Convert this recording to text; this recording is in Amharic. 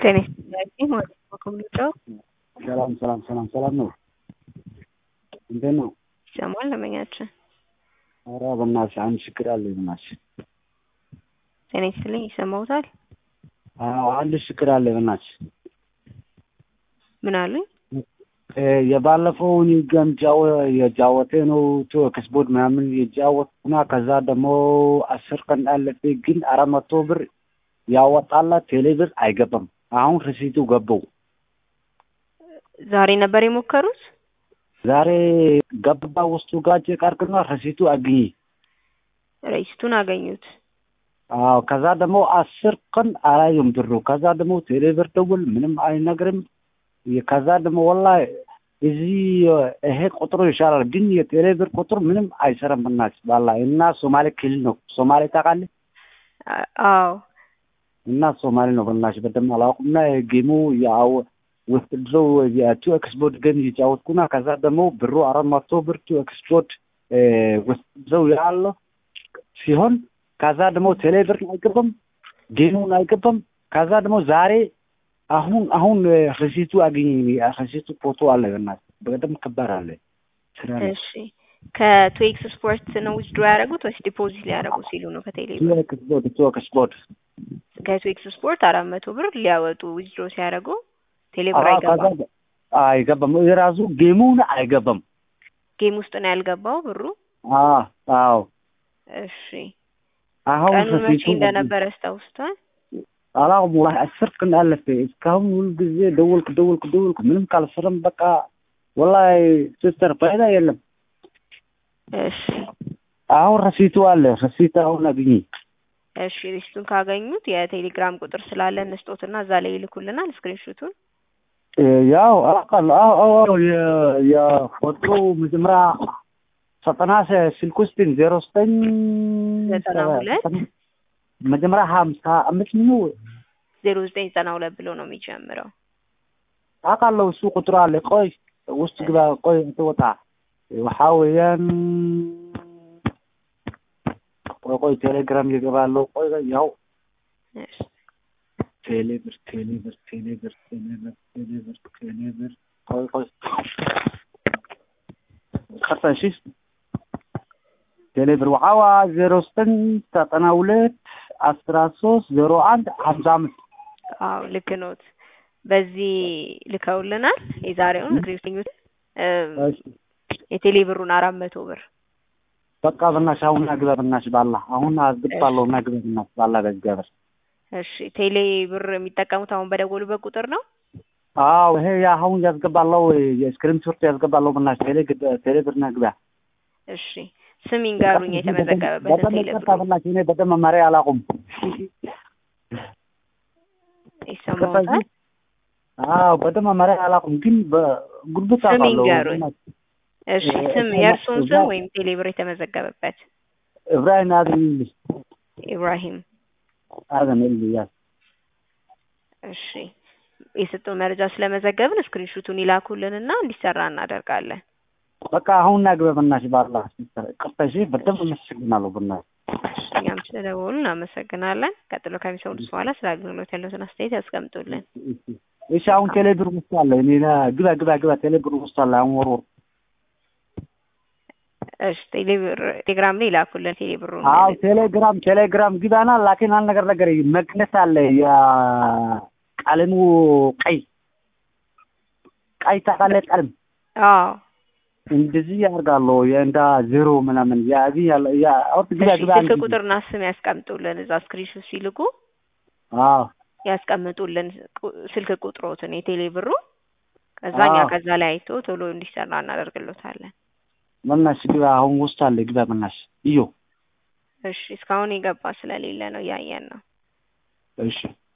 ጤና ይስጥልኝ ማለት ነው ከምንጫው ሰላም ሰላም ሰላም ሰላም ነው። እንዴት ነው? ይሰማል ለመኛችን ኧረ በእናትሽ አንድ ችግር አለ በእናትሽ። ጤና ይስጥልኝ ይሰማውታል? አዎ አንድ ችግር አለ በእናትሽ። ምን አሉኝ? የባለፈውን ገምጃው የጃወቴ ነው ከስቦርድ ምናምን የጃወትና ከዛ ደግሞ አስር ቀን አለፈ። ግን አራት መቶ ብር ያወጣላት ቴሌ ብር አይገባም። አሁን ሪሲቱ ገባው። ዛሬ ነበር የሞከሩት? ዛሬ ገባ ውስጡ ጋጭ ቀርቅና ሪሲቱ አግኝ። ሬሲቱን አገኙት። አዎ ከዛ ደግሞ አስር ቀን አላየም ብሩ። ከዛ ደግሞ ቴሌ ብር ደውል ምንም አይነግርም። ከዛ ደግሞ ወላሂ እዚህ ይሄ ቁጥሩ ይሻላል፣ ግን የቴሌ ብር ቁጥር ምንም አይሰራም። በእናትሽ ባላ እና ሶማሌ ክልል ነው። ሶማሌ ታውቃለህ? አዎ እና ሶማሌ ነው። በእናትሽ በደንብ አላውቅም። እና ጌሙ ያው ውስጥ ድረው የቱ ኤክስፖርት ገም እየጫወትኩና ከዛ ደግሞ ብሩ አራት መቶ ብር ቱ ኤክስፖርት ውስጥ ድረው ያለው ሲሆን ከዛ ደግሞ ቴሌ ብር አይገባም፣ ጌሙን አይገባም። ከዛ ደግሞ ዛሬ አሁን አሁን ሪሲቱ አገኘ። ሪሲቱ ፎቶ አለ በእናትህ በደንብ ከባድ አለ። ስራ ነው። እሺ ከትዌክስ ስፖርት ነው ዊዝድሮ ያደረጉት ወይስ ዲፖዚት ሊያደርጉ ሲሉ ነው? ከቴሌ ቱ ኤክስፖርት ቱ ኤክስፖርት ከትዌክስ ስፖርት አራት መቶ ብር ሊያወጡ ዊዝድሮ ሲያደርጉ ቴሌ ብር አይገባም። አይገባም። የራሱ ጌሙን አይገባም። ጌም ውስጥ ነው ያልገባው ብሩ። አዎ አዎ። እሺ አሁን ቀኑ መቼ ሪሲቱ እንደነበረ አስታውስቷል? አላውቅም። ወላሂ አስር ቀን አለፈ። እስካሁን ሁል ጊዜ ደወልኩ ደወልኩ ደወልኩ ምንም ካልሰረም በቃ ወላሂ ሲስተር ፋይዳ የለም። እሺ አሁን ረሲቱ አለ። ረሲት አሁን አግኝ። እሺ ሪሲቱን ካገኙት የቴሌግራም ቁጥር ስላለ እንስጦትና እዛ ላይ ይልኩልናል ስክሪንሾቱን። ያው አውቃለሁ። አዎ አዎ አዎ የ- የፎቶ መጀመሪያ ዘጠና ስልክ ውስጥ ዜሮ ዘጠኝ ዘጠና ሁለት መጀመሪያ ሀምሳ አምስት ነው ዜሮ ዘጠኝ ዘጠና ሁለት ብሎ ነው የሚጀምረው። አውቃለሁ። እሱ ቁጥር አለ። ቆይ ውስጥ ግባ። ቆይ ትወጣ waxaa weeyaan ቆይ ቆይ ቴሌግራም እየገባለሁ። ቆይ ቆይ ያው እሺ ቴሌብር ቴሌብር ቴሌብር ቴሌብር ቴሌብር ቴሌብር ቆይ ቆይ ቀርታ እሺ ቴሌብር waxaa waa ዜሮ ዘጠኝ ዘጠና ሁለት አስራ ሶስት ዜሮ አንድ ሀምሳ አምስት አዎ ልክ ኖት። በዚህ ልከውልናል የዛሬውን ስክሪንሾት እሺ የቴሌ ብሩን አራት መቶ ብር በቃ በእናትሽ አሁን አግባ በእናትሽ ባላ አሁን አስገባለሁ እና ግባ በእናትሽ ባላ በእግዚአብሔር እሺ ቴሌ ብር የሚጠቀሙት አሁን በደወሉበት ቁጥር ነው። አዎ ይሄ ያ አሁን ያስገባለሁ የስክሪን ሾት ያስገባለሁ በእናትሽ ቴሌ ግብ- ቴሌ ብር እና ግባ እሺ ስም ይንገሩኝ የተመዘገበበትን በደንብ ቴሌ ይቅርታ ብሩ በእናትሽ እኔ በደንብ መመሪያ አላውቅም ይሰማዎታል? አዎ በደንብ መመሪያ አላውቅም ግን በጉልበት ስም አውቃለሁ ይንገሩኝ። በእናትሽ። እሺ እ- ስም እ- የእርሶን እዛ- ስም ወይም ቴሌ ብር የተመዘገበበት ኢብራሂም አደም ይልሽ ኢብራሂም። አደም ይልሽ ያ እሺ የሰጡን መረጃ ስለመዘገብን ስክሪንሹቱን ይላኩልንና እንዲሰራ እናደርጋለን። በቃ አሁን ናግባ በእናትሽ ባላ ቅርታ እሺ በደንብ አመሰግናለሁ በእናትሽ እሺ እኛም ስለደወሉ እናመሰግናለን። ቀጥሎ ከሚሰሙት በኋላ ስለ አገልግሎት ያለውን አስተያየት ያስቀምጡልን። እሺ አሁን ቴሌ ብር ውስጥ አለ እኔ ና- ግባ ግባ ግባ ቴሌ ብር ውስጥ አለ አሁን ወር ወር እሺ ቴሌ ብር ቴሌግራም ላይ ይላኩልን ቴሌ ብሩን። አዎ ቴሌግራም ቴሌግራም ግባና ላኪን አንድ ነገር ነገር መግነስ አለ የቀለሙ ቀይ ቀይ ታውቃለህ ቀለም አዎ እንደዚህ ያደርጋለሁ የእንዳ ዜሮ ምናምን ያዚ ያለ ያ አውጥ ግባ እሺ ግባ ስልክ አንድ ቁጥርና ስም ያስቀምጡልን። እዛ ስክሪንሾት ሲልኩ አዎ ያስቀምጡልን ቁ- ስልክ ቁጥሮትን የቴሌ ብሩ ከዛ እኛ አዎ። ከዛ ላይ አይቶ ቶሎ እንዲሰራ እናደርግሎታለን። በእናትሽ ግባ አሁን ውስጥ አለ ግባ በእናትሽ iyo እሺ እስካሁን የገባ ስለሌለ ነው እያየን ነው። እሺ